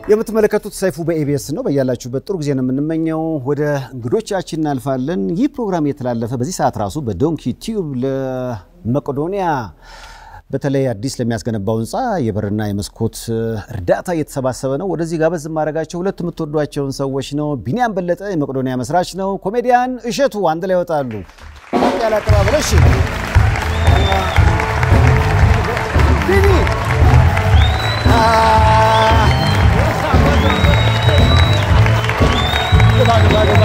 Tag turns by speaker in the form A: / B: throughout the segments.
A: የምትመለከቱት ሰይፉ በኤቢኤስ ነው። በያላችሁበት ጥሩ ጊዜ ነው የምንመኘው። ወደ እንግዶቻችን እናልፋለን። ይህ ፕሮግራም የተላለፈ በዚህ ሰዓት ራሱ በዶንኪ ቲዩብ ለመቄዶንያ በተለይ አዲስ ለሚያስገነባው ህንፃ የበርና የመስኮት እርዳታ እየተሰባሰበ ነው። ወደዚህ ጋበዝ ማድረጋቸው ሁለት የምትወዷቸውን ሰዎች ነው። ቢኒያም በለጠ የመቄዶንያ መስራች ነው። ኮሜዲያን እሸቱ አንድ ላይ ይወጣሉ። ያለ አቀባበል እሺ ቢኒ ግባ ግባ ግባ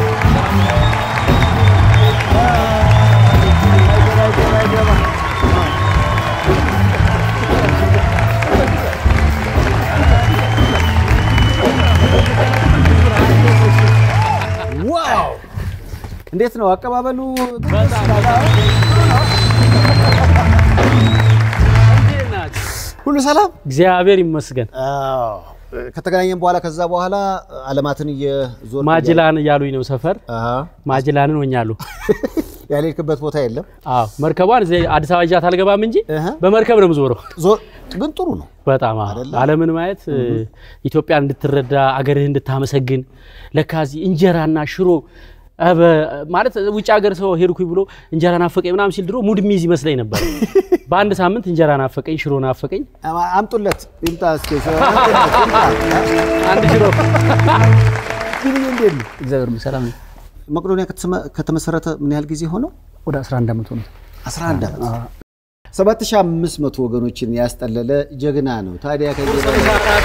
A: ዋው! እንዴት ነው አቀባበሉ? ሁሉ ሰላም?
B: እግዚአብሔር ይመስገን።
A: አዎ። ከተገናኘን በኋላ ከዛ በኋላ አለማትን እየዞር
B: ማጅላን እያሉኝ ነው ሰፈር ማጅላንን ሆኛሉ።
A: ያልሄድክበት ቦታ የለም።
B: አዎ መርከቧን እዚህ አዲስ አበባ ይዣት አልገባም እንጂ
A: እህ።
B: በመርከብ ነው የምዞረው።
A: ዞር ግን ጥሩ ነው።
B: በጣም አዎ። ዓለምን ማየት ኢትዮጵያን እንድትረዳ አገርህ እንድታመሰግን ለካ እዚህ እንጀራና ሽሮ እ በ- ማለት ውጭ ሀገር ሰው ሄድኩኝ ብሎ እንጀራ ናፈቀኝ ምናምን ሲል ድሮ ሙድ ሚዝ ይመስለኝ ነበር። በአንድ ሳምንት እንጀራ ናፈቀኝ፣ ሽሮ ናፈቀኝ።
A: አምጡለት ይምጣ እስኪ። አምጡለት ይምጣ።
B: አንድ ሽሮ
A: ግን እንዴት ነው
C: እግዚአብሔር ሰላም ነው።
A: መቄዶንያ ከተመ- ከተመሰረተ ምን ያህል ጊዜ ሆነው?
C: ወደ 11 ዓመት ሆነ።
A: 11 ዓመት 7500 ወገኖችን ያስጠለለ ጀግና ነው። ታዲያ ከዚህ በላይ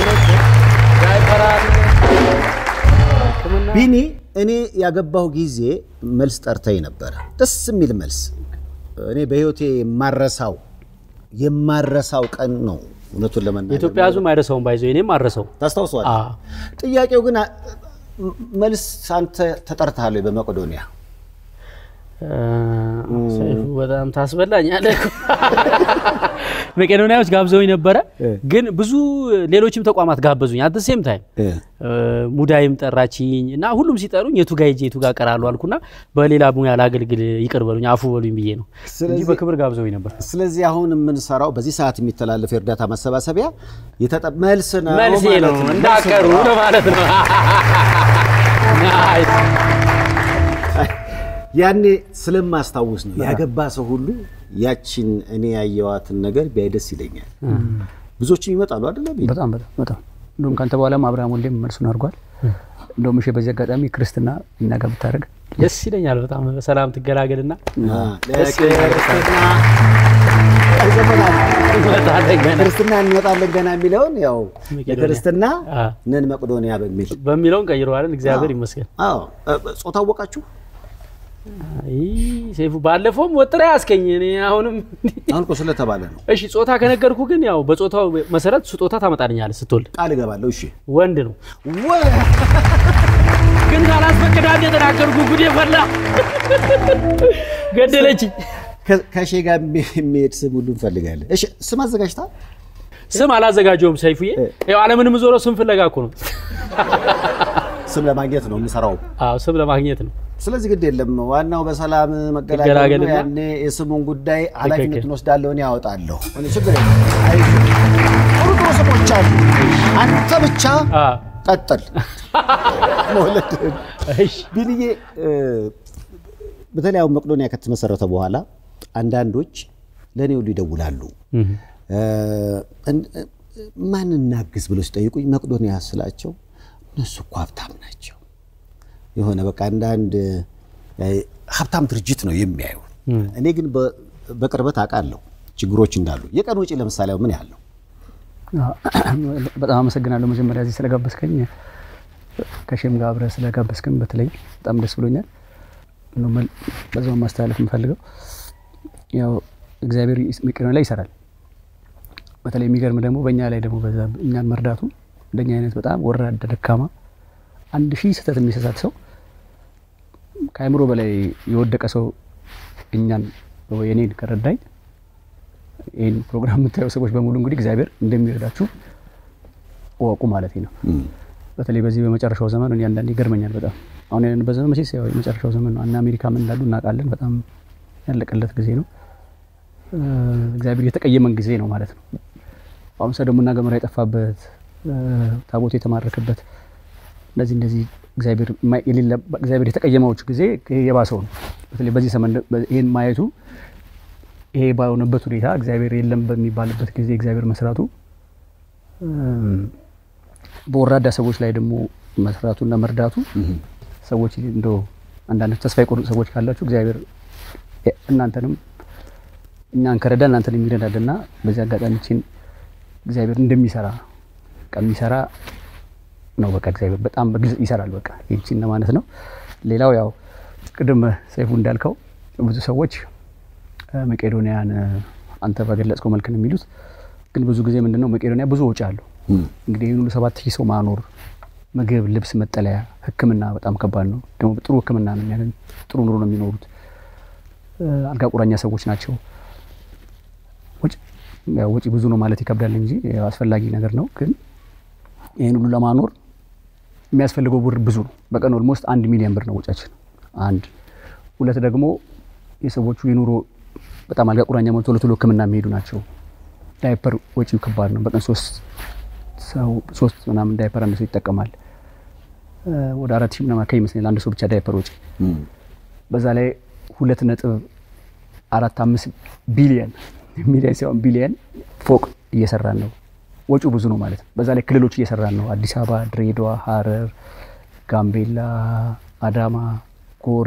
A: ቢኒ እኔ ያገባሁ ጊዜ መልስ ጠርተኝ ነበረ። ደስ የሚል መልስ። እኔ በህይወቴ የማረሳው የማረሳው ቀን ነው። እውነቱን ለመናገር
B: የኢትዮጵያ ሕዝብ አይረሳውም፣ ባይዘው እኔም አረሰው።
A: ታስታውሰዋል።
B: አዎ
A: ጥያቄው ግን አ- መልስ አንተ ተጠርተሃል ወይ በመቄዶንያ?
B: ሰይፉ በጣም ታስበላኛለህ። መቄዶንያዎች ጋብዘውኝ ነበረ፣ ግን ብዙ ሌሎችም ተቋማት ጋበዙኝ። አት ሴም ታይም ሙዳይም ጠራችኝ እና ሁሉም ሲጠሩኝ የቱ ጋ ሄጄ የቱ ጋ ቀራለሁ አልኩና በሌላ ሙያ ላገልግል ይቅር በሉኝ አፉ በሉኝ ብዬ ነው እንጂ
A: ስለዚህ-
B: በክብር ጋብዘውኝ ነበር።
A: ስለዚህ አሁን የምንሰራው በዚህ ሰዓት የሚተላለፍ የእርዳታ ማሰባሰቢያ የተጠ- መልስ ነው
B: መልሴ
A: ማለት
B: ነው
A: ነው።
B: እንዳቀሩ ለማለት ነው። ናይስ።
A: ያኔ ስለማስታውስ ነው ያገባ ሰው ሁሉ ያችን እኔ ያየዋትን ነገር ቢያይ ደስ ይለኛል። ብዙዎችም ይመጣሉ አይደለም?
C: በጣም በጣም በጣም እንደውም ከአንተ በኋላም አብርሃም ወልዴም መልሱን አድርጓል። እንደውም እሺ፣ በዚህ አጋጣሚ ክርስትና እኛ ጋር ብታደርግ
B: ደስ ይለኛል በጣም በሰላም ትገላገልና
A: ለክርስትና
B: እንመጣለን ገና
A: ክርስትና እንመጣለን ገና የሚለውን ያው
B: መቄዶንያ።
A: ለክርስትና
B: አ።
A: ነን መቄዶንያ በሚል
B: በሚለውን ቀይረዋለን። እግዚአብሔር ይመስገን።
A: አዎ እ- ጾታ አወቃችሁ?
B: አይ ሰይፉ ባለፈውም ወጥራ ያስከኝ እኔ አሁንም
A: አሁን እኮ ስለተባለ ነው
B: እሺ ጾታ ከነገርኩ ግን ያው በጾታው መሰረት ስጦታ ታመጣልኛለህ ስትወልድ
A: ቃል እገባለሁ። እሺ
B: ወንድ ነው
A: ወ-
B: ግን ካላስፈቅድ አንድ የተናገርኩ ጉድ የፈላ ገደለችኝ
A: ከ- ከሼ ጋር የሚሄድ ስም ሁሉ እንፈልጋለን። እሺ ስም አዘጋጅታ
B: ስም አላዘጋጀውም ሰይፉዬ ያው ዓለምን የምዞረው ስም ፍለጋ እኮ ነው
A: ስም ለማግኘት ነው የምሰራው።
B: አዎ ስም ለማግኘት ነው
A: ስለዚህ ግድ የለም ዋናው በሰላም መገላገል ነው።
B: መገላገልና
A: ያኔ የስሙን ጉዳይ ኃላፊነቱን
B: ትክክል።
A: ወስዳለሁ እኔ ያወጣለሁ። እኔ ችግር የለም። አይዞህ። ጥሩ ጥሩ ስሞች አሉ። አንተ ብቻ
B: አ
A: ቀጥል መውለድህን።
B: እሺ
A: ቢልዬ እ፣ በተለይ አሁን መቄዶንያ ከተመሰረተ በኋላ አንዳንዶች ለእኔ ሁሉ ይደውላሉ። እ፣ እን- እ፣ ማን እናግዝ ብለው ሲጠይቁኝ መቄዶንያ ስላቸው እነሱ እኮ ሀብታም ናቸው የሆነ በቃ አንዳንድ እ፣ ሀብታም ድርጅት ነው የሚያዩ። እኔ ግን በ- በቅርበት አውቃለሁ ችግሮች እንዳሉ። የቀን ውጪ ለምሳሌ ምን ያለው
C: በጣም አመሰግናለሁ። መጀመሪያ እዚህ ስለጋበዝከኝ ከሼም ጋር አብረህ ስለጋበዝከኝ በተለይ በጣም ደስ ብሎኛል። እንደው መል- በዛው ማስተላለፍ የምፈልገው ያው እግዚአብሔር መቄዶንያ ላይ ይሰራል። በተለይ የሚገርም ደግሞ በእኛ ላይ ደግሞ በዛ እኛን መርዳቱ እንደኛ አይነት በጣም ወራዳ ደካማ አንድ ሺህ ስህተት የሚሰሳት ሰው ከአእምሮ በላይ የወደቀ ሰው እኛን ወይ እኔን ከረዳኝ ይህን ፕሮግራም የምታየው ሰዎች በሙሉ እንግዲህ እግዚአብሔር እንደሚረዳችሁ እወቁ ማለት ነው። በተለይ በዚህ በመጨረሻው ዘመን እኔ አንዳንዴ ይገርመኛል በጣም አሁን ያለንበት ዘመን መቼስ ያው የመጨረሻው ዘመን ነው። እና አሜሪካ ምን እንዳሉ እናውቃለን። በጣም ያለቀለት ጊዜ ነው። እግዚአብሔር የተቀየመን ጊዜ ነው ማለት ነው። አሁን ሰዶምና ገሞራ የጠፋበት ታቦት የተማረከበት እንደዚህ እንደዚህ እግዚአብሔር የማይ- የሌለ- እግዚአብሔር የተቀየመዎች ጊዜ ይሄ የባሰው ነው። በተለይ በዚህ ዘመን ይህን ማየቱ ይሄ ባልሆነበት ሁኔታ እግዚአብሔር የለም በሚባልበት ጊዜ እግዚአብሔር መስራቱ እም፣ በወራዳ ሰዎች ላይ ደግሞ መስራቱና መርዳቱ ሰዎች እንደ አንዳንድ ተስፋ የቆረጡ ሰዎች ካላችሁ እግዚአብሔር እናንተንም እኛን ከረዳ እናንተን የሚረዳልና በዚህ አጋጣሚ ችን እግዚአብሔር እንደሚሰራ በቃ የሚሰራ ነው። በቃ እግዚአብሔር በጣም በግልጽ ይሰራል። በቃ ይህችን ለማለት ነው። ሌላው ያው ቅድም ሰይፉ እንዳልከው ብዙ ሰዎች እ፣ መቄዶንያን እ፣ አንተ በገለጽከው መልክ ነው የሚሉት። ግን ብዙ ጊዜ ምንድነው መቄዶንያ ብዙ ወጪ አለው። እንግዲህ ይህን ሁሉ ሰባት ሺህ ሰው ማኖር ምግብ፣ ልብስ፣ መጠለያ፣ ሕክምና በጣም ከባድ ነው። ደግሞ ጥሩ ሕክምና ነው የሚያገኙ ጥሩ ኑሮ ነው የሚኖሩት። እ፣ አልጋ ቁራኛ ሰዎች ናቸው። ወጪ ያው ወጪ ብዙ ነው ማለት ይከብዳል እንጂ ያው አስፈላጊ ነገር ነው። ግን ይህን ሁሉ ለማኖር የሚያስፈልገው ብር ብዙ ነው። በቀን ኦልሞስት አንድ ሚሊዮን ብር ነው ወጫችን። አንድ ሁለት ደግሞ የሰዎቹ የኑሮ በጣም አልጋ ቁራኛ ሆነው ቶሎ ቶሎ ሕክምና የሚሄዱ ናቸው። ዳይፐር ወጪው ከባድ ነው። በቀን ሶስት ሰው ሶስት ምናምን ዳይፐር አንድ ሰው ይጠቀማል። እ፣ ወደ አራት ሺህ ምናምን አካባቢ ይመስለኛል አንድ ሰው ብቻ ዳይፐር ወጪ። በዛ ላይ ሁለት ነጥብ አራት አምስት ቢሊየን ሚሊየን ሳይሆን ቢሊየን ፎቅ እየሰራን ነው። ወጪው ብዙ ነው ማለት ነው። በዛ ላይ ክልሎች እየሰራን ነው። አዲስ አበባ፣ ድሬዳዋ፣ ሀረር፣ ጋምቤላ፣ አዳማ፣ ጎሬ፣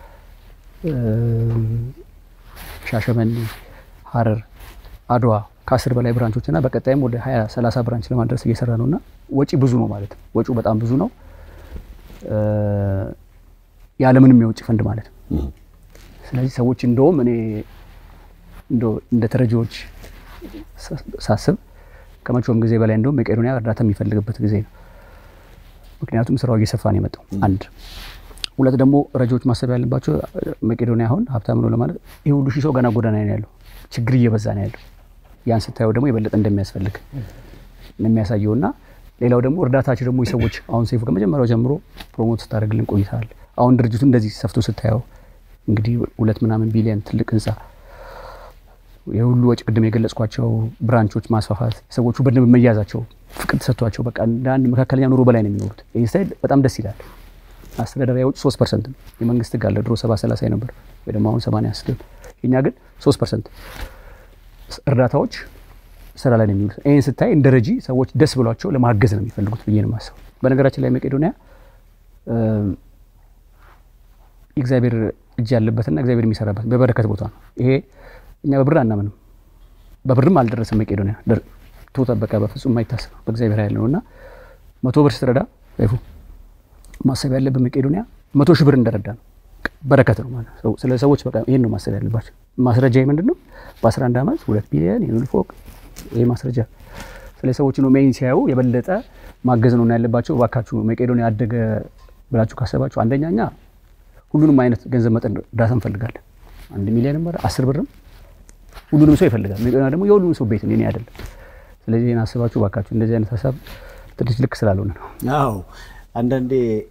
C: እም፣ ሻሸመኔ፣ ሀረር፣ አድዋ ከአስር በላይ ብራንቾች እና በቀጣይም ወደ ሀያ ሰላሳ ብራንች ለማድረስ እየሰራ ነው እና ወጪ ብዙ ነው ማለት ነው። ወጪው በጣም ብዙ ነው እ፣ ያለምንም የውጭ ፈንድ ማለት ነው። ስለዚህ ሰዎች እንደውም እኔ እንደው እንደ ተረጂዎች ሳ- ሳስብ ከመቼውም ጊዜ በላይ እንደውም መቄዶንያ እርዳታ የሚፈልግበት ጊዜ ነው። ምክንያቱም ስራው እየሰፋ ነው የመጣው። አንድ ሁለት ደግሞ ረጂዎች ማሰብ ያለባቸው መቄዶንያ አሁን ሀብታም ነው ለማለት ይህ ሁሉ ሺህ ሰው ገና ጎዳና ነው ያለው፣ ችግር እየበዛ ነው ያለው። ያን ስታየው ደግሞ የበለጠ እንደሚያስፈልግ ነው የሚያሳየው እና ሌላው ደግሞ እርዳታቸው ደግሞ የሰዎች አሁን ሰይፉ ከመጀመሪያው ጀምሮ ፕሮሞት ስታደርግልን ቆይተሃል። አሁን ድርጅቱ እንደዚህ ሰፍቶ ስታየው እንግዲህ ሁለት ምናምን ቢሊዮን ትልቅ ህንፃ የሁሉ ወጪ ቅድም የገለጽኳቸው ብራንቾች ማስፋፋት ሰዎቹ በደንብ መያዛቸው ፍቅር ተሰጥቷቸው በቃ እንደ አንድ መካከለኛ ኑሮ በላይ ነው የሚኖሩት። ይህ ስታይል በጣም ደስ ይላል። አስተዳደራዊ ወጪ ሶስት ፐርሰንት ነው። የመንግስት ህግ አለ ድሮ ሰባ ሰላሳ ነበር ወይ ደግሞ አሁን ሰማንያ አስር የኛ ግን ሶስት ፐርሰንት እርዳታዎች ስራ ላይ ነው የሚውሉት። ይህን ስታይ እንደ ረጂ ሰዎች ደስ ብሏቸው ለማገዝ ነው የሚፈልጉት ብዬ ነው የማስበው። በነገራችን ላይ መቄዶንያ እም፣ የእግዚአብሔር እጅ ያለበትና እግዚአብሔር የሚሰራበት በበረከት ቦታ ነው። ይሄ እኛ በብር አናምንም፣ በብርም አልደረሰም መቄዶንያ ደር- ቶታ በቃ በፍጹም የማይታሰብ በእግዚአብሔር ኃይል ነው እና መቶ ብር ስትረዳ ይፉ ማሰብ ያለብን መቄዶንያ መቶ ሺህ ብር እንደረዳ ነው። በረከት ነው ማለት ነው። ስለ ሰዎች በቃ ይህን ነው ማሰብ ያለባቸው። ማስረጃ ምንድን ነው? በ11 ዓመት ሁለት ቢሊዮን የኑል ፎቅ ይህ ማስረጃ ስለ ሰዎች ነው ሜይን ሲያዩ የበለጠ ማገዝ ነው እና ያለባቸው። እባካችሁ መቄዶንያ ያደገ ብላችሁ ካሰባችሁ አንደኛ እኛ ሁሉንም አይነት ገንዘብ መጠን እርዳታ እንፈልጋለን። አንድ ሚሊዮንም ኧረ አስር ብርም ሁሉንም ሰው ይፈልጋል። መቄዶንያ ደግሞ የሁሉንም ሰው ቤት ነው፣ የኔ አይደለም። ስለዚህ ይህን አስባችሁ እባካችሁ እንደዚህ አይነት ሀሳብ ትንሽ ልክ ስላልሆነ ነው።
A: አዎ አንዳንዴ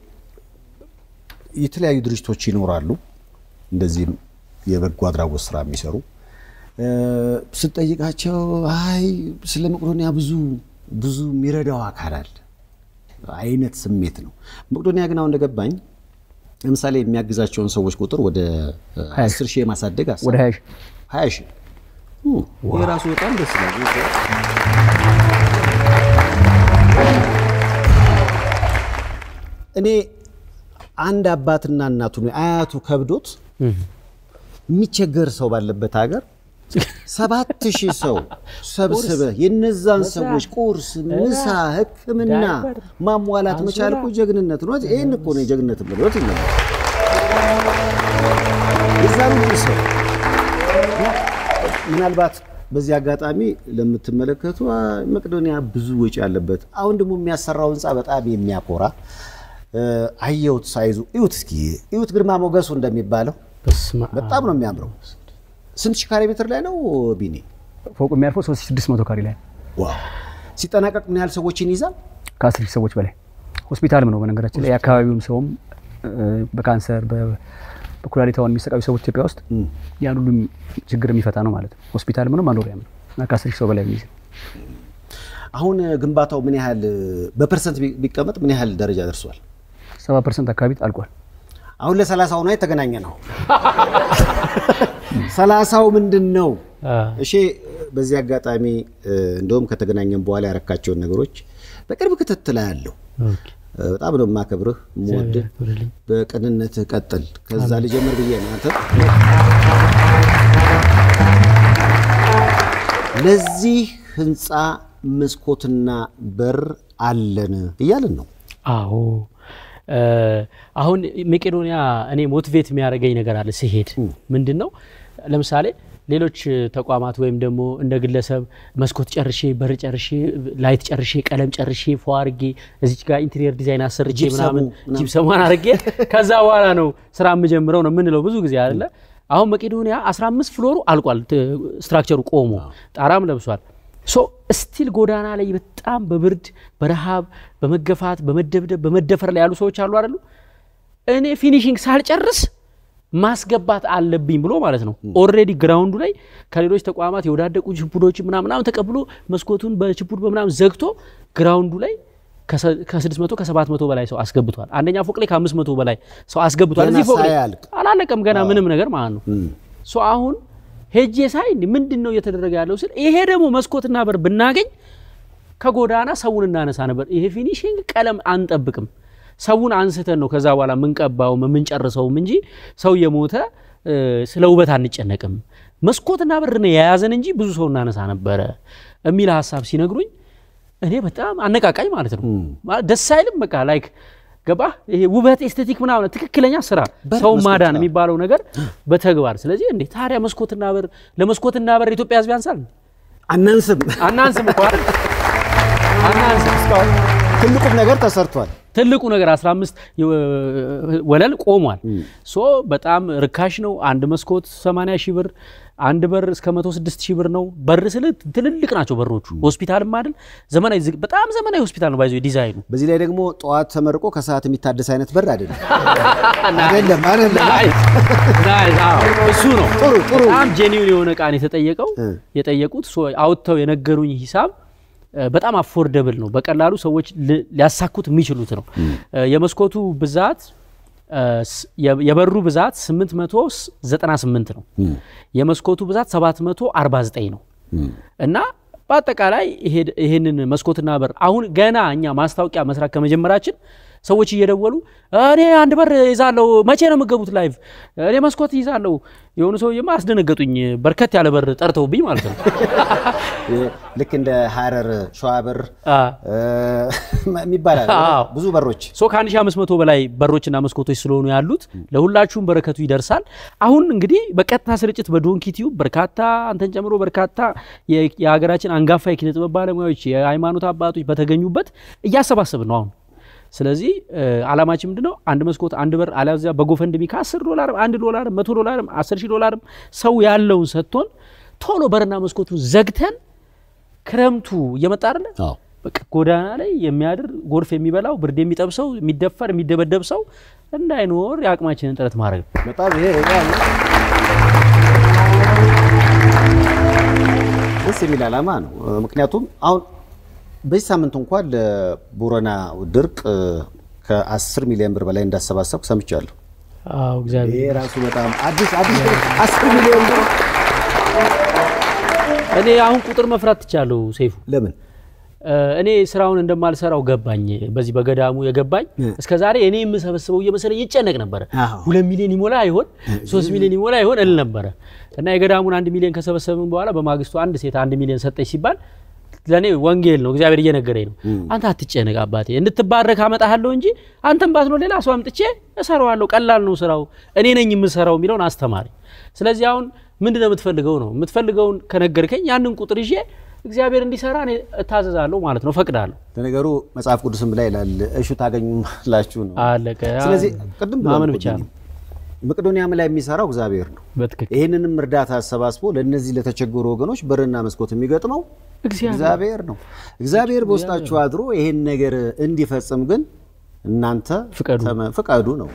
A: የተለያዩ ድርጅቶች ይኖራሉ እንደዚህም የበጎ አድራጎት ስራ የሚሰሩ እ፣ ስትጠይቃቸው አይ ስለ መቄዶንያ ብዙ ብዙ የሚረዳው አካል አለ አይነት ስሜት ነው። መቄዶንያ ግን አሁን እንደገባኝ ለምሳሌ የሚያግዛቸውን ሰዎች ቁጥር ወደ እ፣
C: ሀያ
A: አስር ሺህ የማሳደግ ሀሳብ
C: ወደ ሀያ ሺህ
A: ሀያ ሺህ እ፣ ይሄ ራሱ በጣም ደስ ይላል። እኔ አንድ አባትና እናቱ አያቱ ከብዶት የሚቸገር ሰው ባለበት ሀገር ሰባት ሺህ ሰው ሰብስበህ የነዛን ሰዎች ቁርስ፣ ምሳ፣ ሕክምና ማሟላት መቻል እኮ ጀግንነት ነው። ይህን እኮ ነው የጀግንነት ብሎት ይነ የዛን ሁሉ ሰው ምናልባት በዚህ አጋጣሚ ለምትመለከቱ አ፣ መቄዶንያ ብዙ ወጪ ያለበት አሁን ደግሞ የሚያሰራው ህንፃ በጣም የሚያኮራ እ፣ አየሁት ሳይዙ እዩት፣ እስኪ እዩት፣ ግርማ ሞገሱ እንደሚባለው
B: በስመ አብ።
A: በጣም ነው የሚያምረው። ስንት ሺህ ካሬ ሜትር ላይ ነው ቢኒ?
C: ፎቁ የሚያርፈው 3600 ካሬ ላይ ነው።
A: ዋው! ሲጠናቀቅ ምን ያህል ሰዎችን ይዛል?
C: ከአስር ሺህ ሰዎች በላይ ሆስፒታልም ነው። በነገራችን ላይ የአካባቢውም ሰውም እ፣ በካንሰር በ- በኩላሊት አሁን የሚሰቃዩ ሰዎች ኢትዮጵያ ውስጥ ያን ሁሉም ችግር የሚፈታ ነው ማለት ነው። ሆስፒታልም ነው መኖሪያም ነው እና ከአስር ሺህ ሰው በላይ የሚይዝ ነው።
A: አሁን ግንባታው ምን ያህል በፐርሰንት ቢ- ቢቀመጥ ምን ያህል ደረጃ ደርሷል?
C: ሰባ ፐርሰንት አካባቢ አልቋል።
A: አሁን ለሰላሳው ነው የተገናኘ ነው። ሰላሳው ምንድን ነው?
B: አ፣
A: እሺ በዚህ አጋጣሚ እ፣ እንደውም ከተገናኘን በኋላ ያረካቸውን ነገሮች በቅርብ ክትትል ያለው
B: ኦኬ።
A: በጣም ነው የማከብርህ የምወድህ።
B: ያክብርልኝ።
A: በቅንነትህ ቀጥል። ከዛ ልጀምር ብዬ ነው አንተ ለዚህ ህንፃ መስኮትና በር አለን እያልን ነው።
B: አዎ እ፣ አሁን መቄዶንያ እኔ ሞቲቬት የሚያደርገኝ ነገር አለ ሲሄድ ምንድን ነው ለምሳሌ ሌሎች ተቋማት ወይም ደግሞ እንደ ግለሰብ መስኮት ጨርሼ በር ጨርሼ ላይት ጨርሼ ቀለም ጨርሼ ፎ አርጌ እዚች ጋር ኢንቴሪየር ዲዛይን አሰርቼ
A: ጂፕሰሙ
B: ምናምን
A: ምናምን።
B: ጂፕሰሟን አርጌ ከዛ በኋላ ነው ስራ የምጀምረው ነው የምንለው ብዙ ጊዜ አይደለ አሁን መቄዶንያ 15 ፍሎሩ አልቋል ት- ስትራክቸሩ ቆሞ ጣራም ለብሷል ሶ ስቲል ጎዳና ላይ በጣም በብርድ በረሃብ በመገፋት በመደብደብ በመደፈር ላይ ያሉ ሰዎች አሉ አይደሉ እኔ ፊኒሽንግ ሳልጨርስ ማስገባት አለብኝ ብሎ ማለት ነው። ኦልሬዲ ግራውንዱ ላይ ከሌሎች ተቋማት የወዳደቁ ችፑዶች ምናምናም ተቀብሎ መስኮቱን በችፑድ በምናምን ዘግቶ ግራውንዱ ላይ ከ600 ከ700 በላይ ሰው አስገብቷል። አንደኛ ፎቅ ላይ ከ500 በላይ ሰው አስገብቷል።
A: ገና
B: እዚህ ፎቅ ላይ
A: ሳያልቅ።
B: አላለቀም ገና ምንም ነገር ማለት ነው። ሶ አሁን ሄጄ ሳይ እንዲህ ምንድን ነው እየተደረገ ያለው ስል ይሄ ደግሞ መስኮትና በር ብናገኝ ከጎዳና ሰውን እናነሳ ነበር። ይሄ ፊኒሽንግ ቀለም አንጠብቅም። ሰውን አንስተን ነው ከዛ በኋላ የምንቀባውም የምንጨርሰውም እንጂ ሰው የሞተ እ፣ ስለ ውበት አንጨነቅም። መስኮትና በር ነው የያዘን እንጂ ብዙ ሰው እናነሳ ነበረ የሚል ሀሳብ ሲነግሩኝ እኔ በጣም አነቃቃኝ ማለት ነው። ማለት ደስ አይልም? በቃ ላይክ ገባ ይሄ ውበት ኤስቴቲክ ምናምን ትክክለኛ ስራ
A: በር
B: ሰው
A: መስኮት፣
B: ማዳን
A: አዎ።
B: የሚባለው ነገር በተግባር ስለዚህ እንዴ ታዲያ መስኮትና በር ለመስኮትና በር ኢትዮጵያ ሕዝብ ያንሳል
A: አናንስም።
B: አናንስም እኮ አይደል? አናንስም እስካሁን
A: ትልቁም ነገር ተሰርቷል።
B: ትልቁ ነገር 15 የ- ወለል ቆሟል። ሶ በጣም ርካሽ ነው። አንድ መስኮት 80 ሺህ ብር፣ አንድ በር እስከ 106 ሺህ ብር ነው። በር ስል ትልልቅ ናቸው በሮቹ። ሆስፒታልም አይደል ዘመናዊ ዝግ- በጣም ዘመናዊ ሆስፒታል ነው ባይዞ ዲዛይኑ
A: በዚህ ላይ ደግሞ ጠዋት ተመርቆ ከሰዓት የሚታደስ አይነት በር አይደለም። አይደለም አይደለም።
B: ናይስ፣ ናይስ። አዎ፣ እሱ ነው
A: ጥሩ ጥሩ
B: በጣም ጄኒውን የሆነ እቃ ነው የተጠየቀው
A: እ።
B: የጠየቁት ሶ አውጥተው የነገሩኝ ሂሳብ እ፣ በጣም አፎርደብል ነው። በቀላሉ ሰዎች ል- ሊያሳኩት የሚችሉት ነው። እ፣ የመስኮቱ ብዛት እ፣ ስ- የ- የበሩ ብዛት 898 ነው። የመስኮቱ ብዛት 749 ነው እና በአጠቃላይ ይሄ- ይሄንን መስኮትና በር አሁን ገና እኛ ማስታወቂያ መስራት ከመጀመራችን ሰዎች እየደወሉ እኔ አንድ በር ይዛለሁ፣ መቼ ነው የምገቡት ላይቭ? እኔ መስኮት ይዛለሁ። የሆኑ ሰውዬማ አስደነገጡኝ። በርከት ያለ በር ጠርተውብኝ ማለት ነው።
A: ልክ እንደ ሀረር ሸዋበር
B: አ፣
A: የሚባል አለ።
B: አዎ።
A: ብዙ በሮች
B: ሶ ከ1500 በላይ በሮችና መስኮቶች ስለሆኑ ያሉት ለሁላችሁም በረከቱ ይደርሳል። አሁን እንግዲህ በቀጥታ ስርጭት በዶንኪ ቲዩብ በርካታ አንተን ጨምሮ በርካታ የ- የሀገራችን አንጋፋ የኪነ ጥበብ ባለሙያዎች፣ የሃይማኖት አባቶች በተገኙበት እያሰባሰብን ነው አሁን። ስለዚህ እ፣ ዓላማችን ምንድነው? አንድ መስኮት አንድ በር አለዚያ በጎፈንድሚ ከ10 ዶላርም አንድ ዶላርም መቶ ዶላርም 10 ሺህ ዶላርም ሰው ያለውን ሰጥቶን ቶሎ በርና መስኮቱን ዘግተን ክረምቱ እየመጣ አይደለ
A: አዎ።
B: በቃ ጎዳና ላይ የሚያድር ጎርፍ የሚበላው ብርድ የሚጠብሰው የሚደፈር የሚደበደብ ሰው እንዳይኖር የአቅማችንን ጥረት ማድረግ ነው።
A: በጣም ይሄ በጣም ደስ የሚል ዓላማ ነው። ምክንያቱም አሁን በዚህ ሳምንት እንኳን ለቦረና ድርቅ ከ10 ሚሊዮን ብር በላይ እንዳሰባሰብኩ ሰምቻለሁ።
B: አዎ እግዚአብሔር
A: ይሄ ራሱ በጣም አዲስ አዲስ 10 ሚሊዮን ብር
B: እኔ አሁን ቁጥር መፍራት ትቻለሁ ሰይፉ
A: ለምን
B: እ፣ እኔ ስራውን እንደማልሰራው ገባኝ። በዚህ በገዳሙ የገባኝ እስከ ዛሬ እኔ የምሰበስበው እየመሰለኝ ይጨነቅ ነበረ።
A: አዎ።
B: ሁለት ሚሊዮን ይሞላ ይሆን ሶስት ሚሊዮን ይሞላ ይሆን እል ነበረ እና የገዳሙን አንድ ሚሊዮን ከሰበሰብን በኋላ በማግስቱ አንድ ሴት አንድ ሚሊዮን ሰጠች ሲባል ለእኔ ወንጌል ነው፣ እግዚአብሔር እየነገረኝ ነው። አንተ አትጨነቅ አባቴ፣ እንድትባረክ አመጣሃለሁ እንጂ አንተም ባትኖር ሌላ ሰው አምጥቼ እሰራዋለሁ፣ ቀላል ነው ስራው፣ እኔ ነኝ የምሰራው የሚለውን አስተማሪ። ስለዚህ አሁን ምንድን ነው የምትፈልገው ነው የምትፈልገውን ከነገርከኝ ያንን ቁጥር ይዤ እግዚአብሔር እንዲሰራ እኔ እታዘዛለሁ ማለት ነው፣ ፈቅዳለሁ።
A: ለነገሩ መጽሐፍ ቅዱስም ላይ ይላል እሹ ታገኙላችሁ ነው።
B: አለቀ።
A: ስለዚህ ቅድም ብሏል
B: ማመን
A: እኮ
B: ብቻ ነው።
A: መቄዶንያም ላይ የሚሰራው እግዚአብሔር ነው።
B: በትክክል
A: ይህንንም እርዳታ አሰባስቦ ለእነዚህ ለተቸገሩ ወገኖች በርና መስኮት የሚገጥመው
B: እግዚአብሔር
A: እግዚአብሔር ነው። እግዚአብሔር በውስጣችሁ አድሮ ይህን ነገር እንዲፈጽም ግን እናንተ
B: ፍቀዱ።
A: ተመ- ፍቀዱ ነው።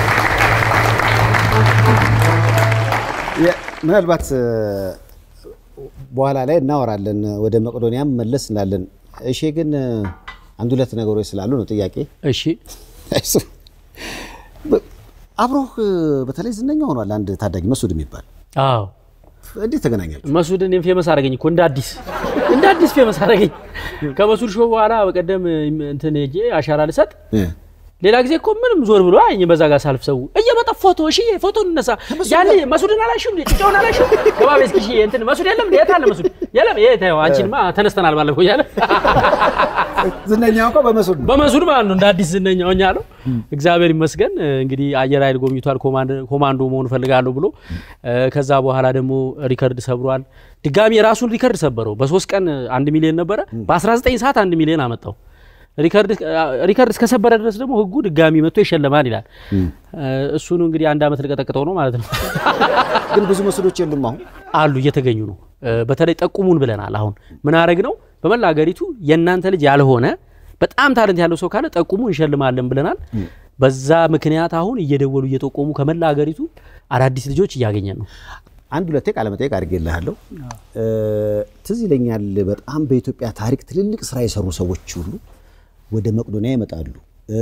A: የ- ምናልባት እ፣ በኋላ ላይ እናወራለን። ወደ መቄዶንያም መለስ እንላለን። እሺ፣ ግን አንድ ሁለት ነገሮች ስላሉ ነው ጥያቄ።
B: እሺ
A: እሱ በ- አብሮህ በተለይ ዝነኛ ሆኗል አንድ ታዳጊ መስዑድ የሚባል
B: አዎ
A: እንዴት ተገናኛችሁ?
B: መስዑድ እኔም ፌመስ አደረገኝ እኮ እንደ አዲስ እንደ አዲስ ፌመስ አደረገኝ። ከመስዑድ ሾው በኋላ በቀደም እንትን ሄጄ አሻራ ልሰጥ
A: እ፣
B: ሌላ ጊዜ እኮ ምንም ዞር ብሎ አይ በዛ ጋር ሳልፍ ሰው እየመጣ ፎቶ እሺ ፎቶ እንነሳ ያኔ መስዑድን አላልሽም እንዴ ጭጫውን አላልሽም ገባ ቤት እስኪ እሺ እንትን መስዑድ የለም እንዴ የት አለ መስዑድ የለም የት ያው አንቺንማ ተነስተናል ባለፈው እያለ
A: ዝነኛ እኮ በመስዑድ ነው።
B: በመስዑድ ማለት ነው እንደ አዲስ ዝነኛ ሆኛለሁ። እግዚአብሔር ይመስገን እንግዲህ አየር ኃይል ጎብኝቷል። ኮማንድ- ኮማንዶ መሆን እፈልጋለሁ ብሎ እ፣ ከዛ በኋላ ደግሞ ሪከርድ ሰብሯል። ድጋሚ የራሱን ሪከርድ ሰበረው። በሶስት ቀን አንድ ሚሊዮን ነበረ፣ በ19 ሰዓት አንድ ሚሊዮን አመጣው። ሪከርድ ሪከርድ እስከሰበረ ድረስ ደግሞ ህጉ ድጋሚ መጥቶ ይሸለማል ይላል። እ፣ እሱኑ እንግዲህ አንድ አመት ልቀጠቅጠው ነው ማለት ነው።
A: ግን ብዙ መስዑዶች የሉም አሁን።
B: አሉ እየተገኙ ነው። እ፣ በተለይ ጠቁሙን ብለናል። አሁን ምን አረግ ነው በመላ ሀገሪቱ የእናንተ ልጅ ያልሆነ በጣም ታለንት ያለው ሰው ካለ ጠቁሙ እንሸልማለን ብለናል። በዛ ምክንያት አሁን እየደወሉ እየጠቆሙ ከመላ ሀገሪቱ አዳዲስ ልጆች እያገኘን ነው።
A: አንድ ሁለቴ ቃለ መጠይቅ አድርጌልሃለሁ። እ፣ ትዝ ይለኛል በጣም በኢትዮጵያ ታሪክ ትልልቅ ስራ የሰሩ ሰዎች ሁሉ ወደ መቄዶንያ ይመጣሉ። እ፣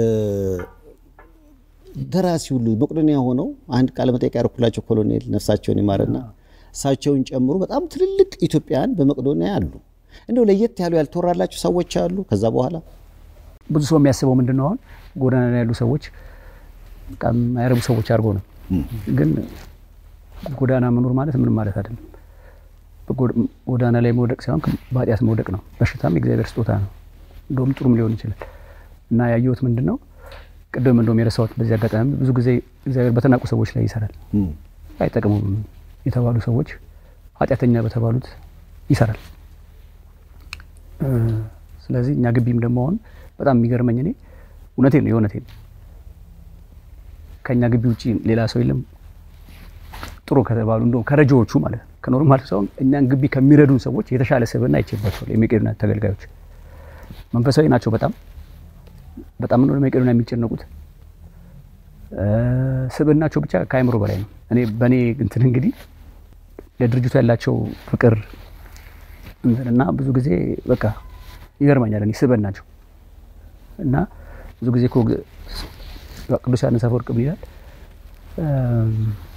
A: ደራሲ ሁሉ መቄዶንያ ሆነው አንድ ቃለ መጠይቅ ያደረኩላቸው ኮሎኔል ነፍሳቸውን ይማርና እሳቸውን ጨምሮ በጣም ትልልቅ ኢትዮጵያውያን በመቄዶንያ አሉ። እንደው ለየት ያሉ ያልተወራላቸው ሰዎች አሉ። ከዛ በኋላ
C: ብዙ ሰው የሚያስበው ምንድን ነው አሁን ጎዳና ላይ ያሉ ሰዎች በጣም የማይረቡ ሰዎች አድርጎ ነው። ግን ጎዳና መኖር ማለት ምንም ማለት አይደለም። በጎ- ጎዳና ላይ መውደቅ ሳይሆን በኃጢአት መውደቅ ነው። በሽታም የእግዚአብሔር ስጦታ ነው። እንደውም ጥሩም ሊሆን ይችላል እና ያየሁት ምንድን ነው ቅድም እንደውም የረሳሁት በዚህ አጋጣሚ ብዙ ጊዜ እግዚአብሔር በተናቁ ሰዎች ላይ ይሰራል።
A: እም፣
C: አይጠቅሙም የተባሉ ሰዎች ኃጢአተኛ በተባሉት ይሰራል። እ፣ ስለዚህ እኛ ግቢም ደግሞ አሁን በጣም የሚገርመኝ እኔ እውነቴን ነው የእውነቴን ነው ከእኛ ግቢ ውጭ ሌላ ሰው የለም ጥሩ ከተባሉ እንደውም ከረጂዎቹ ማለት ነው ከኖርማል ሰው እኛን ግቢ ከሚረዱን ሰዎች የተሻለ ስብዕና አይቼባቸዋለሁ። የመቄዶንያ ተገልጋዮች መንፈሳዊ ናቸው። በጣም በጣም ነው ለመቄዶንያ የሚጨነቁት። እ፣ ስብዕናቸው ብቻ ከአእምሮ በላይ ነው። እኔ በእኔ እንትን እንግዲህ ለድርጅቱ ያላቸው ፍቅር እንትና ብዙ ጊዜ በቃ ይገርመኛል። እኔ ስብዕናቸው እና ብዙ ጊዜ እኮ ቅዱስ ዮሐንስ አፈወርቅ ምን ይላል? እም፣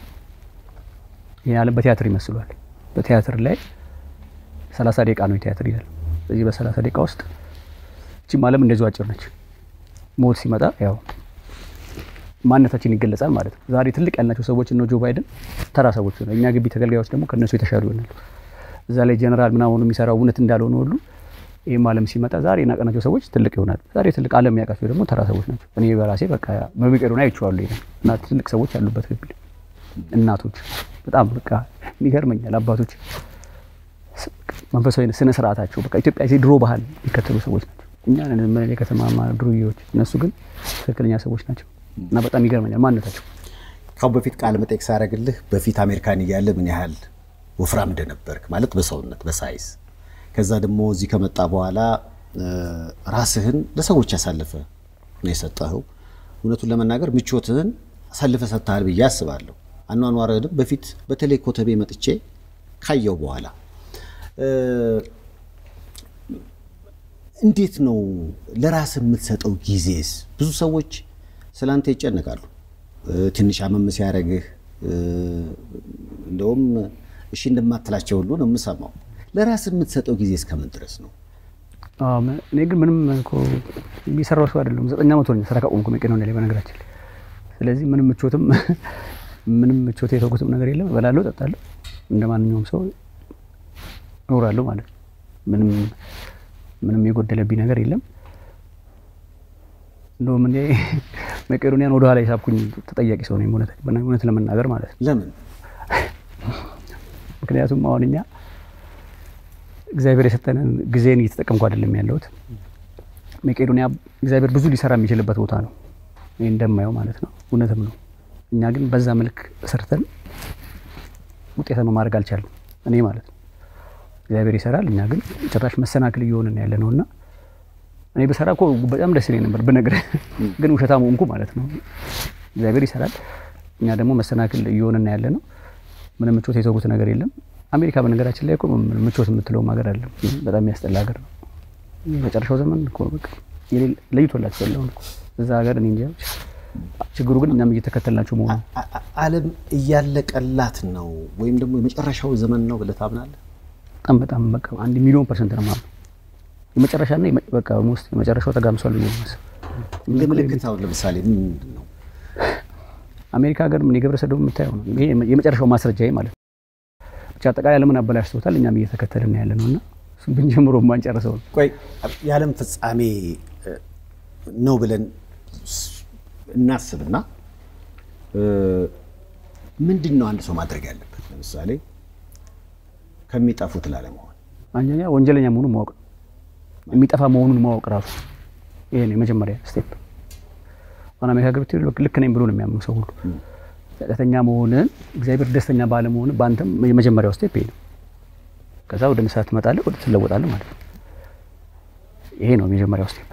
C: ይህ ዓለም በቲያትር ይመስሏል። በቲያትር ላይ ሰላሳ ደቂቃ ነው የቲያትር ይላል። በዚህ በሰላሳ ደቂቃ ውስጥ እቺም ዓለም እንደዚሁ አጭር ነች። ሞት ሲመጣ ያው ማንነታችን ይገለጻል ማለት ነው። ዛሬ ትልቅ ያልናቸው ሰዎች እነ ጆ ባይደን ተራ ሰዎች ነው። እኛ ግቢ ተገልጋዮች ደግሞ ከእነሱ የተሻሉ ይሆናሉ። እዛ ላይ ጀነራል ምናምን የሚሰራው እውነት እንዳልሆነ ሁሉ ይህም ዓለም ሲመጣ ዛሬ የናቀናቸው ሰዎች ትልቅ ይሆናሉ። ዛሬ ትልቅ ዓለም ያውቃቸው ደግሞ ተራ ሰዎች ናቸው። እኔ በራሴ በቃ በመቄዶንያ አይቼዋለሁ። ይሄን እና ትልቅ ሰዎች ያሉበት ግቢ ላይ እናቶች በጣም በቃ ይገርመኛል። አባቶች ስ- መንፈሳዊ ስነ ስርዓታቸው በቃ ኢትዮጵያ የድሮ ባህል የሚከተሉ ሰዎች ናቸው። እኛ ነን ምን የከተማ ድሩዬዎች፣ እነሱ ግን ትክክለኛ ሰዎች ናቸው እና በጣም ይገርመኛል ማንነታቸው።
A: ካሁን በፊት ቃለ መጠይቅ ሳደርግልህ በፊት አሜሪካን እያለ ምን ያህል ወፍራም እንደነበርክ ማለት በሰውነት በሳይዝ ከዛ ደግሞ እዚህ ከመጣ በኋላ እ፣ ራስህን ለሰዎች ያሳልፈ ነው የሰጠኸው። እውነቱን ለመናገር ምቾትህን አሳልፈ ሰጥተሃል ብዬ አስባለሁ። አኗኗርህንም በፊት በተለይ ኮተቤ መጥቼ ካየው በኋላ እ፣ እንዴት ነው ለራስ የምትሰጠው ጊዜስ? ብዙ ሰዎች ስላንተ ይጨነቃሉ። እ፣ ትንሽ አመም ሲያደርግህ እ፣ እንደውም እሺ እንደማትላቸው ሁሉ ነው የምሰማው። ለራስ የምትሰጠው ጊዜ እስከምን ድረስ ነው?
C: አዎ፣ ም- እኔ ግን ምንም እኮ የሚሰራው ሰው አይደለም። ዘጠኝ ዓመት ሆነኝ ስራ ካቆምኩ መቄዶንያ ላይ በነገራችን ላይ። ስለዚህ ምንም ምቾትም ምንም ምቾት የተውኩትም ነገር የለም። እበላለሁ፣ እጠጣለሁ፣ እንደ ማንኛውም ሰው እኖራለሁ ማለት ነው። ምንም ምንም የጎደለብኝ ነገር የለም። እንደውም እኔ መቄዶንያን ወደኋላ የሳብኩኝ ተጠያቂ ሰው ነኝ፣ እውነት እውነት ለመናገር ማለት ነው።
A: ለምን?
C: ምክንያቱም አሁን እኛ እግዚአብሔር የሰጠንን ጊዜን እየተጠቀምኩ አይደለም ያለሁት። መቄዶንያ እግዚአብሔር ብዙ ሊሰራ የሚችልበት ቦታ ነው፣ ይህ እንደማየው ማለት ነው። እውነትም ነው። እኛ ግን በዛ መልክ ሰርተን ውጤታማ ማድረግ አልቻለም፣ እኔ ማለት ነው። እግዚአብሔር ይሰራል፣ እኛ ግን ጭራሽ መሰናክል እየሆንን ያለ ነው እና እኔ በሰራ እኮ በጣም ደስ ይለኝ ነበር ብነግርህ፣ ግን ውሸታም ሆንኩ ማለት ነው። እግዚአብሔር ይሰራል፣ እኛ ደግሞ መሰናክል እየሆንን ያለ ነው። ምንም ምቾት የተውኩት ነገር የለም። አሜሪካ በነገራችን ላይ እኮ ምን- ምቾት የምትለውም ሀገር አለ። በጣም የሚያስጠላ ሀገር ነው። የመጨረሻው ዘመን እኮ በቃ የሌለ- ለይቶላቸው ያለውን እኮ እዛ ሀገር እኔ እንጃ ብቻ። ችግሩ ግን እኛም እየተከተልናቸው መሆኑ ነው።
A: አ- አ- ዓለም እያለቀላት ነው ወይም ደግሞ የመጨረሻው ዘመን ነው ብለህ ታምናለህ?
C: በጣም በጣም በቃ አንድ ሚሊዮን ፐርሰንት ነው ማለት የመጨረሻና የመ- በቃ ውስጥ የመጨረሻው ተጋምሷል ብዬ ነው የማስበው።
A: እንደ ምልክት አሁን ለምሳሌ ምንድን ነው?
C: አሜሪካ ሀገር ምን የግብረ ሰዶም የምታየው ነው። ይሄ የመጨረሻው ማስረጃ ማለት ነው። ብቻ አጠቃላይ ዓለምን አበላሽቶታል። እኛም እየተከተልን ያለ ነው እና እሱን ብንጀምሮ ማንጨርሰው ነው።
A: ቆይ የዓለም ፍጻሜ እ፣ ነው ብለን ስ- እናስብና እ፣ ምንድን ነው አንድ ሰው ማድረግ ያለበት? ለምሳሌ ከሚጠፉት ላለመሆን
C: አንደኛ ወንጀለኛ መሆኑን ማወቅ ነው። የሚጠፋ መሆኑን ማወቅ ራሱ ይሄ ነው የመጀመሪያ ስቴፕ። አሁን አሜሪካ ገብቶ ልክ ነኝ ብሎ ነው የሚያምኑ ሰው ሁሉ ኃጢአተኛ መሆንን እግዚአብሔር ደስተኛ ባለመሆን በአንተም የመጀመሪያው ስቴፕ ይሄ ነው። ከዛ ወደ ንስሐ ትመጣለህ፣ ወደ ትለወጣለህ ማለት ነው። ይሄ ነው የመጀመሪያው ስቴፕ።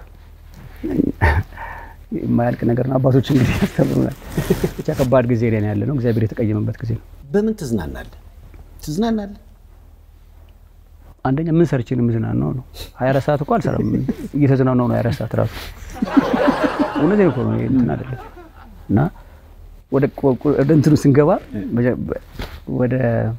C: የማያልቅ ነገር ነው። አባቶች እንግዲህ ያስተምሩናል። ብቻ ከባድ ጊዜ ላይ ነው ያለ ነው። እግዚአብሔር የተቀየመበት ጊዜ ነው።
A: በምን ትዝናናለህ? ትዝናናለህ?
C: አንደኛ ምን ሰርቼ ነው የምዝናናው ነው። 24 ሰዓት እኮ አልሰራም። እየተዝናናው ነው 24 ሰዓት ራሱ እውነቴን እኮ ነው። ይሄ እንትን አይደለም እና ወደ ወደ እንትኑ ስንገባ መጀ- ወደ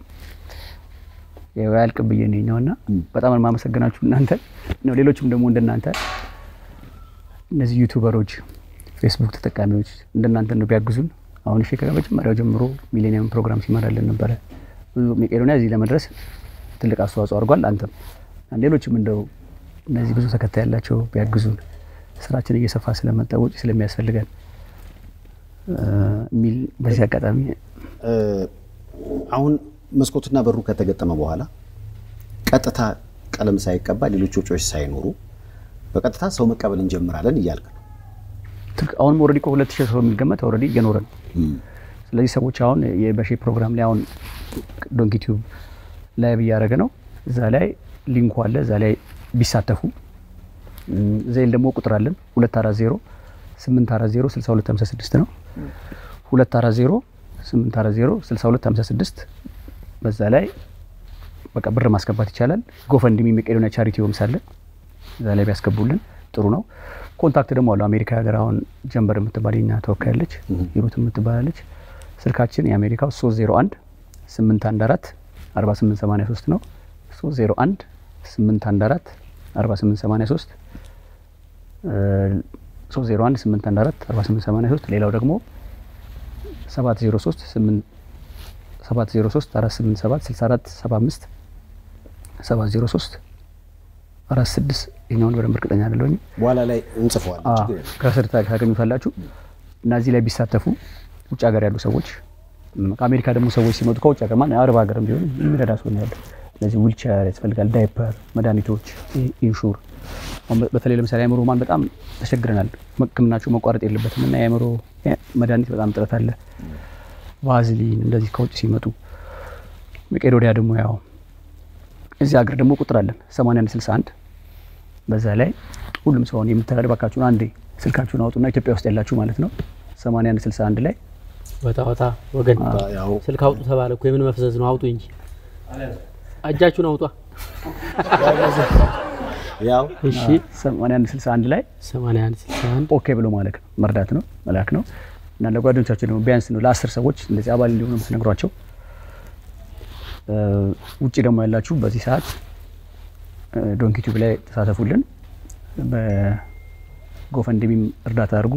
C: ያው ያልቅ ብዬ ነው እና በጣም ነው የማመሰግናችሁ እናንተ ነው። ሌሎችም ደግሞ እንደናንተ እነዚህ ዩቱበሮች፣ ፌስቡክ ተጠቃሚዎች እንደናንተ ነው ቢያግዙን። አሁን እሺ ከመጀመሪያው ጀምሮ ሚሌኒየም ፕሮግራም ሲመራልን ነበረ። ብዙ መቄዶንያ እዚህ ለመድረስ ትልቅ አስተዋጽኦ አድርጓል። አንተም ሌሎችም እንደው እነዚህ ብዙ ተከታይ ያላቸው ቢያግዙን ስራችን እየሰፋ ስለመጣ ወጪ ስለሚያስፈልገን እ የሚል በዚህ አጋጣሚ
A: እ፣ አሁን መስኮትና በሩ ከተገጠመ በኋላ ቀጥታ ቀለም ሳይቀባ ሌሎች ወጪዎች ሳይኖሩ በቀጥታ ሰው መቀበል እንጀምራለን እያልክ ነው።
C: ትክ- አሁንም ኦልሬዲ እኮ ሁለት ሺህ ሰው የሚገመት ኦልሬዲ እየኖረ ነው። ስለዚህ ሰዎች አሁን የበሼ ፕሮግራም ላይ አሁን ዶንኪ ቲዩብ ላይቭ እያደረገ ነው። እዛ ላይ ሊንኩ አለ። እዛ ላይ ቢሳተፉ እም፣ ዜል ደግሞ ቁጥር አለን 240 840 6256 ነው 240 840 6256 በዛ ላይ በቃ ብር ማስገባት ይቻላል። ጎፈንድሚ መቄዶንያ ቻሪቲ ሆምስ አለ እዛ ላይ ቢያስገቡልን ጥሩ ነው። ኮንታክት ደግሞ አለው አሜሪካ ሀገር አሁን ጀንበር የምትባል የኛ ተወካይ አለች፣ ሂሩት የምትባላለች። ስልካችን የአሜሪካው 301 814 4883 ነው 301 814 4883 301 814 4883 ሌላው ደግሞ 703 703 487 64 75 703 አራት ስድስት ይኛውን በደንብ እርግጠኛ አይደለሁም።
A: በኋላ ላይ እንጽፈዋለን። ችግር የለም።
C: ከስር ታ- ታገኙታላችሁ እና እዚህ ላይ ቢሳተፉ ውጭ ሀገር ያሉ ሰዎች እም፣ ከአሜሪካ ደግሞ ሰዎች ሲመጡ ከውጭ ሀገር ማን አረብ ሀገርም ቢሆን የሚረዳ ሰው ነው ያለው። እነዚህ ዊልቸር ያስፈልጋል፣ ዳይፐር፣ መድኃኒቶች፣ ኢ- ኢንሹር አሁን በ- በተለይ ለምሳሌ አእምሮ ማን በጣም ተቸግረናል። ሕክምናቸው መቋረጥ የለበትም እና የአእምሮ መድኃኒት በጣም ጥረት አለ። ቫዝሊን እንደዚህ ከውጭ ሲመጡ መቄዶንያ ደግሞ ያው እዚህ ሀገር ደግሞ ቁጥር አለን 8161 በዛ ላይ ሁሉም ሰውን የምትረዱ ባካችሁን አንዴ ስልካችሁን አውጡና ኢትዮጵያ ውስጥ ያላችሁ ማለት ነው 8161 ላይ
B: ወጣ ወጣ ወገን
A: ያው
B: ስልክ አውጡ ተባለ እኮ የምን መፍዘዝ ነው? አውጡ እንጂ እጃችሁን አውጧ።
A: ያው
B: እሺ
C: 8161 ላይ
B: 81 61
C: ኦኬ ብሎ ማለት ነው መርዳት ነው መላክ ነው እና ለጓደኞቻቸው ደግሞ ቢያንስ ነው ለአስር ሰዎች እንደዚህ አባል እንዲሆኑ የምትነግሯቸው እ፣ ውጭ ደግሞ ያላችሁ በዚህ ሰዓት ዶንኪ ቲዩብ ላይ ተሳተፉልን በጎፈንድሚም እርዳታ አድርጉ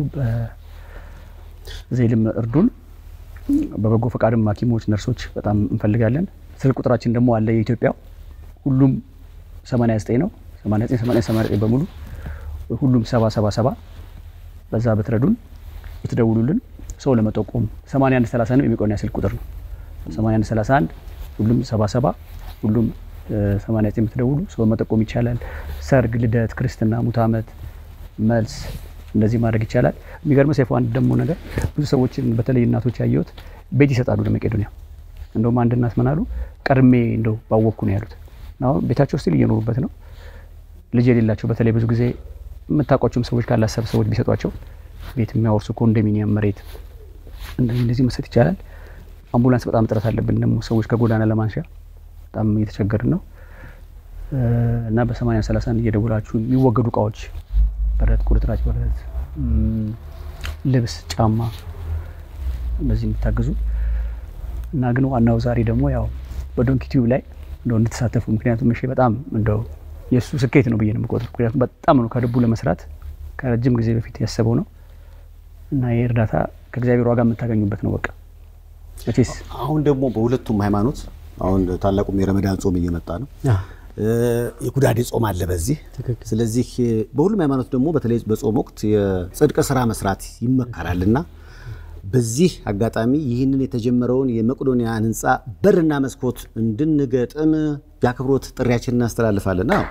C: በዜልም እርዱን በበጎ ፈቃድም ሀኪሞች ነርሶች በጣም እንፈልጋለን ስልክ ቁጥራችን ደግሞ አለ የኢትዮጵያው ሁሉም 89 ነው 89 89 89 በሙሉ ሁሉም 777 በዛ ብትረዱን ብትደውሉልን ሰው ለመጠቆም 8130 ነው የሚቆና ስልክ ቁጥር ነው 8131 ሁሉም 77 ሁሉም እ፣ 89 የምትደውሉ ሰው መጠቆም ይቻላል። ሰርግ፣ ልደት፣ ክርስትና፣ ሙት ዓመት፣ መልስ እንደዚህ ማድረግ ይቻላል። የሚገርመው ሰይፉ አንድ ደግሞ ነገር ብዙ ሰዎችን በተለይ እናቶች ያየሁት ቤት ይሰጣሉ ለመቄዶንያ። እንደውም አንድ እናት ምን አሉ፣ ቀድሜ እንደው ባወቅኩ ነው ያሉት። አሁን ቤታቸው ስቲል እየኖሩበት ነው። ልጅ የሌላቸው በተለይ ብዙ ጊዜ የምታውቋቸውም ሰዎች ካላሰብ ሰዎች ቢሰጧቸው ቤት የሚያወርሱ ኮንዶሚኒየም መሬት እንደዚህ እንደዚህ መስጠት ይቻላል። አምቡላንስ በጣም ጥረት አለብን ደግሞ ሰዎች ከጎዳና ለማንሻ በጣም እየተቸገርን ነው እ፣ እና በሰማንያ ሰላሳን እየደውላችሁ የሚወገዱ እቃዎች በረት፣ ቁርጥራጭ በረት፣ እም፣ ልብስ፣ ጫማ እነዚህ የምታግዙ እና ግን ዋናው ዛሬ ደግሞ ያው በዶንኪ ቲዩብ ላይ እንደው እንድትሳተፉ ምክንያቱም እሺ በጣም እንደው የእሱ ስኬት ነው ብዬ ነው የምቆጥር። ምክንያቱም በጣም ነው ከልቡ ለመስራት ከረጅም ጊዜ በፊት ያሰበው ነው እና ይህ እርዳታ ከእግዚአብሔር ዋጋ የምታገኙበት ነው። በቃ መቼስ
A: አሁን ደግሞ በሁለቱም ሃይማኖት አሁን ታላቁም የረመዳን ጾም እየመጣ ነው። እ፣ የኩዳዴ ጾም አለ በዚህ።
B: ትክክል።
A: ስለዚህ እ፣ በሁሉም ሃይማኖት ደግሞ በተለይ በጾም ወቅት የጽድቅ ስራ መስራት ይመከራልና በዚህ አጋጣሚ ይህንን የተጀመረው የመቄዶንያን ህንፃ በርና መስኮት እንድንገጥም የአክብሮት ጥሪያችን እናስተላልፋለን። አዎ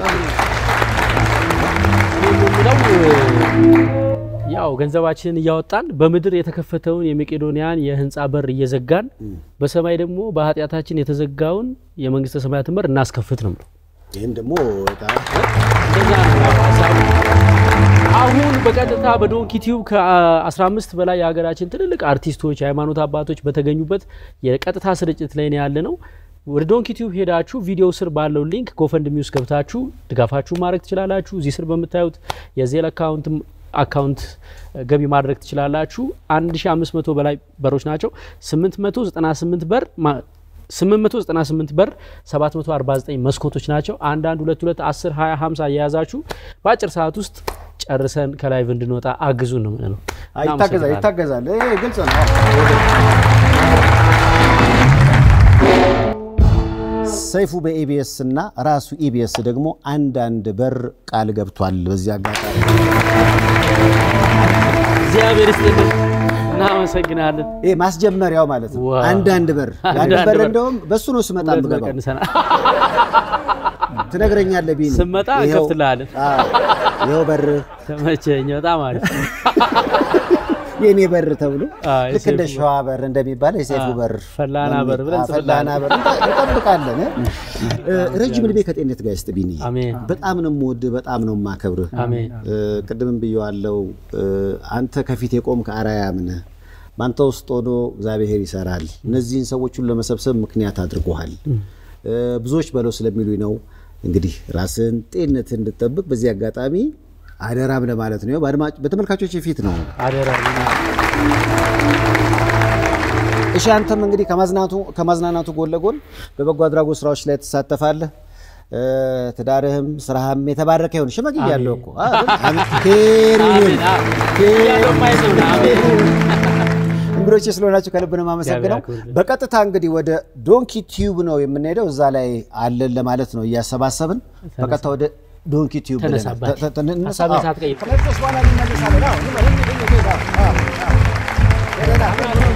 B: የምለው ያው ገንዘባችንን እያወጣን በምድር የተከፈተውን የመቄዶንያን የህንፃ በር እየዘጋን በሰማይ ደግሞ በኃጢአታችን የተዘጋውን የመንግስተ ሰማያትን በር እናስከፍት ነው የምለው።
A: ይህም ደግሞ በጣም
B: እንደዛ ነው ሀሳቡ። አሁን በቀጥታ በዶንኪ ቲዩብ ከ15 በላይ የሀገራችን ትልልቅ አርቲስቶች፣ የሃይማኖት አባቶች በተገኙበት የቀጥታ ስርጭት ላይ ነው ያለ ነው። ወደ ዶንኪ ቲዩብ ሄዳችሁ ቪዲዮ ስር ባለው ሊንክ ጎፈንድሚ ውስጥ ገብታችሁ ድጋፋችሁ ማድረግ ትችላላችሁ። እዚህ ስር በምታዩት የዜል አካውንት አካውንት ገቢ ማድረግ ትችላላችሁ። 1500 በላይ በሮች ናቸው። 898 በር ማ- 898 በር 749 መስኮቶች ናቸው። አንዳንድ ሁለት ሁለት 10 20 50 እየያዛችሁ በአጭር ሰዓት ውስጥ ጨርሰን ከላይቭ እንድንወጣ አግዙን ነው የምንለው።
A: ይታገዛል
B: እናመሰግናለን።
A: ይታገዛል። ይሄ ግልጽ ነው። ሰይፉ በኢቢኤስ እና ራሱ ኢቢኤስ ደግሞ አንዳንድ በር ቃል ገብቷል። በዚህ አጋጣሚ
B: እግዚአብሔር ይስጥልን። እናመሰግናለን።
A: ይሄ ማስጀመሪያው ማለት ነው።
B: ዋው።
A: አንዳንድ በር ያን
B: አንዳንድ
A: በር
B: በር።
A: እንደውም በሱ ነው ስመጣ
B: ሁለት ብር
A: የምገባው።
B: ቀንሰናል።
A: ትነግረኛለህ ቢኒ
B: ስመጣ
A: ይኸው-
B: እንከፍትልሃለን።
A: አዎ፣ ይኸው በር
B: ተመቸኝ። በጣም አሪፍ
A: የኔ በር ተብሎ
B: አዎ፣
A: ልክ እንደ
B: የሰይፉ
A: ሸዋ በር እንደሚባል የሰይፉ
B: አዎ፣
A: በር
B: ፈላና በር ብለን
A: አዎ፣ ፈላና በር እንጠብቃለን። እ፣ ረጅም ዕድሜ ከጤንነት ጋር ይስጥ ቢኒ።
B: አሜን
A: በጣም ነው የምወድህ፣ በጣም ነው የማከብርህ።
B: አሜን።
A: እ፣ ቅድምም ብየዋለው። እ፣ አንተ ከፊት የቆምክ አርአያም ነህ። በአንተ ውስጥ ሆኖ እግዚአብሔር ይሰራል። እነዚህን ሰዎቹን ለመሰብሰብ ምክንያት አድርጎሃል። እ፣ ብዙዎች በለው ስለሚሉኝ ነው። እንግዲህ ራስን ጤንነትን እንድጠብቅ በዚህ አጋጣሚ አደራም ለማለት ነው። በአድማጭ በተመልካቾች ፊት ነው።
B: አደራ
A: እሺ አንተም እንግዲህ ከማዝናቱ ከማዝናናቱ ጎን ለጎን በበጎ አድራጎት ስራዎች ላይ ትሳተፋለህ። እ፣ ትዳርህም ስራህም የተባረከ ይሁን። ሽመግያለሁ እኮ አ፣ አሜን። ኬር ይሁን።
B: ያለው ማየት ነው። አሜን
A: እንግዶች ስለሆናችሁ ከልብ ነው የማመሰግነው።
B: እግዚአብሔር ያክብርልን።
A: በቀጥታ እንግዲህ ወደ ዶንኪ ቲዩብ ነው የምንሄደው። እዛ ላይ አለን ለማለት ነው እያሰባሰብን። በቀጥታ ወደ ዶንኪ ቲዩብ ብለናል።
B: ተነሳባቸው።
A: ተ- ተ- ተ- እንነሳ።
B: ሀሳብን
A: አዎ።
B: ሳትቀይር
A: ከመለስ በኋላ እንመለሳለን። አዎ፣ እንመለስ፣ እንመለስ፣ እንመለስ። አዎ፣ አዎ።